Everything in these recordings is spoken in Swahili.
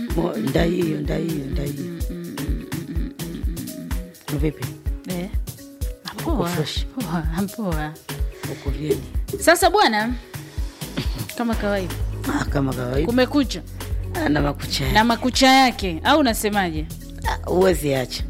Mo- ndaiyo ndaiyo ndaiyo vipi Eh. Uko Poa, fresh? poa, poa. uko vyeni Sasa bwana, kama kawaida, ah, kama kawaida kumekucha Ah, na makucha na makucha yake, au unasemaje? Ah, huwezi acha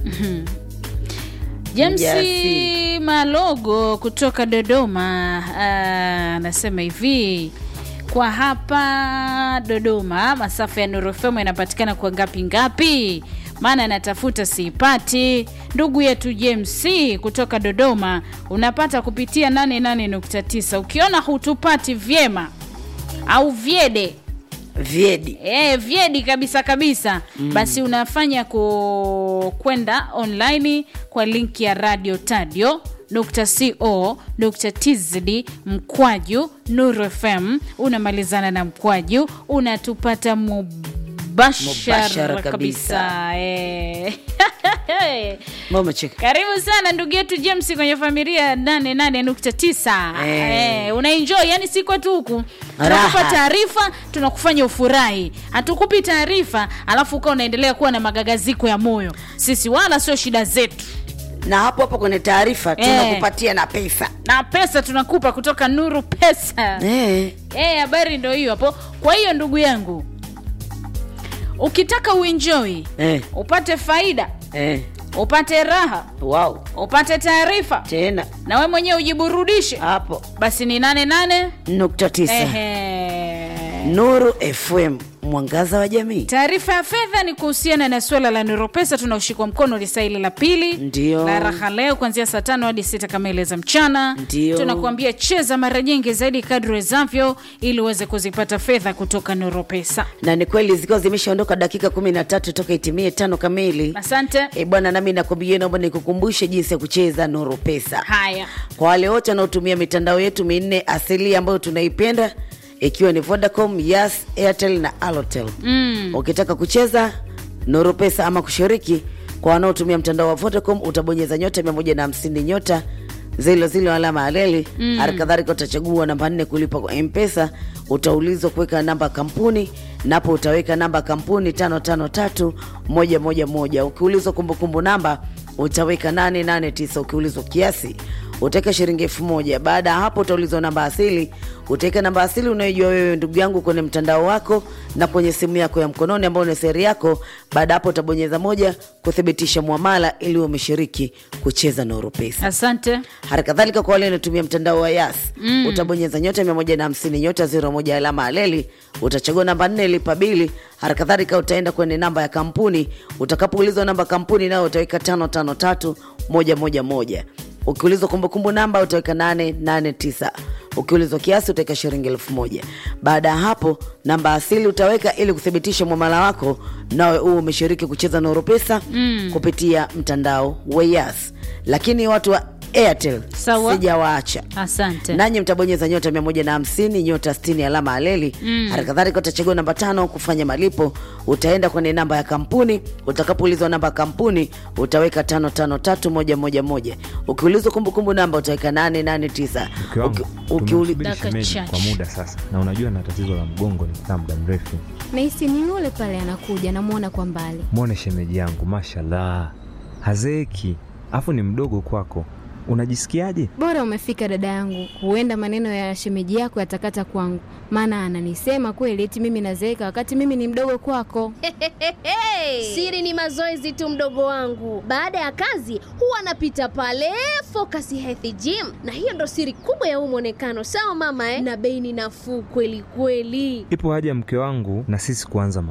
James Mjasi. Malogo kutoka Dodoma ah, anasema hivi kwa hapa Dodoma masafa ya Nuru FM yanapatikana kwa ngapi ngapi? Maana natafuta siipati. Ndugu yetu James kutoka Dodoma unapata kupitia 88.9. Ukiona hutupati vyema au vyede vyedi E, vyedi kabisa kabisa mm. Basi unafanya ku kwenda online kwa linki ya radio tadio nukta co nukta tz mkwaju Nuru FM unamalizana na mkwaju unatupata mubashara Mubashara kabisa, kabisa. Eh. mama cheka Karibu sana ndugu yetu James kwenye familia ya 88.9. Eh. Eh, unaenjoy yani si kwetu huku. Tunakupa Raha. taarifa, tunakufanya ufurahi. Hatukupi taarifa alafu ukawa unaendelea kuwa na magagaziko ya moyo. Sisi wala sio shida zetu. na hapo hapo kwenye taarifa Eh. tunakupatia na pesa Na pesa tunakupa kutoka Nuru Pesa. eh. Eh, habari ndio hiyo hapo. Kwa hiyo ndugu yangu, ukitaka uenjoy, Eh. upate faida, Eh. upate raha, wow upate taarifa tena na we mwenyewe ujiburudishe hapo basi ni nane nane nukta tisa Ehe. nuru fm mwangaza wa jamii taarifa ya fedha ni kuhusiana na suala la niropesa tunaoshikwa mkono lisaili la pili Ndio. la raha leo kuanzia saa tano hadi sita kamili za mchana Ndio. tunakuambia cheza mara nyingi zaidi kadri wezavyo ili uweze kuzipata fedha kutoka niropesa na ni kweli zikiwa zimeshaondoka dakika kumi na tatu toka itimie tano kamili asante e bwana nami nakwambia naomba nikukumbushe jinsi ya kucheza nuru pesa haya kwa wale wote wanaotumia mitandao yetu minne asili ambayo tunaipenda ikiwa ni vodacom yas airtel na alotel mm. ukitaka kucheza nuru pesa ama kushiriki kwa wanaotumia mtandao wa vodacom utabonyeza nyota 150 nyota zile zile alama aleli mm. halikadhalika utachagua namba nne kulipa kwa mpesa utaulizwa kuweka namba ya kampuni napo utaweka namba ya kampuni tano tano tatu moja moja moja ukiulizwa kumbukumbu namba utaweka 889 ukiulizwa kiasi utaweka shilingi elfu moja baada ya hapo utaulizwa namba asili utaweka namba asili unayojua wewe ndugu yangu kwenye mtandao wako na kwenye simu yako ya mkononi ambayo ni seri yako baada ya hapo utabonyeza moja kuthibitisha mwamala ili uwe umeshiriki kucheza nuru pesa asante hali kadhalika kwa wale wanatumia mtandao wa yas mm. utabonyeza nyota 150 nyota 01 alama aleli utachagua namba nne lipa bili hali kadhalika utaenda kwenye namba ya kampuni utakapoulizwa namba ya kampuni nayo utaweka 553 111 ukiulizwa kumbukumbu namba utaweka 889 ukiulizwa kiasi utaweka shilingi elfu moja baada ya hapo namba asili utaweka ili kuthibitisha mwamala wako nawe huu umeshiriki kucheza nuru pesa mm. kupitia mtandao wa yas lakini watu wa airtel Sawa. sijawaacha asante nanyi mtabonyeza nyota 150 nyota 60 alama aleli mm. hali kadhalika utachagua namba tano kufanya malipo utaenda kwenye namba ya kampuni utakapoulizwa namba ya kampuni utaweka tano tano tatu moja moja moja ukiulizwa kumbukumbu namba utaweka 889 Mke wangu Uki- ukiuli- tumemsubiri Daka shemeji chache. kwa muda sasa, na unajua na tatizo la mgongo nikikaa muda mrefu. nahisi ni yule pale anakuja namwona kwa mbali Mwone shemeji yangu, mashallah, hazeeki, afu ni mdogo kwako. Unajisikiaje? bora umefika dada yangu huenda maneno ya shemeji yako yatakata kwangu maana ananisema kweli eti mimi nazeeka wakati mimi ni mdogo kwako Siri ni mazoezi tu, mdogo wangu. Baada ya kazi huwa anapita pale Focus Health Gym, na hiyo ndo siri kubwa ya huu mwonekano. Sawa mama eh? Na bei ni nafuu kweli kweli. Ipo haja mke wangu na sisi kuanza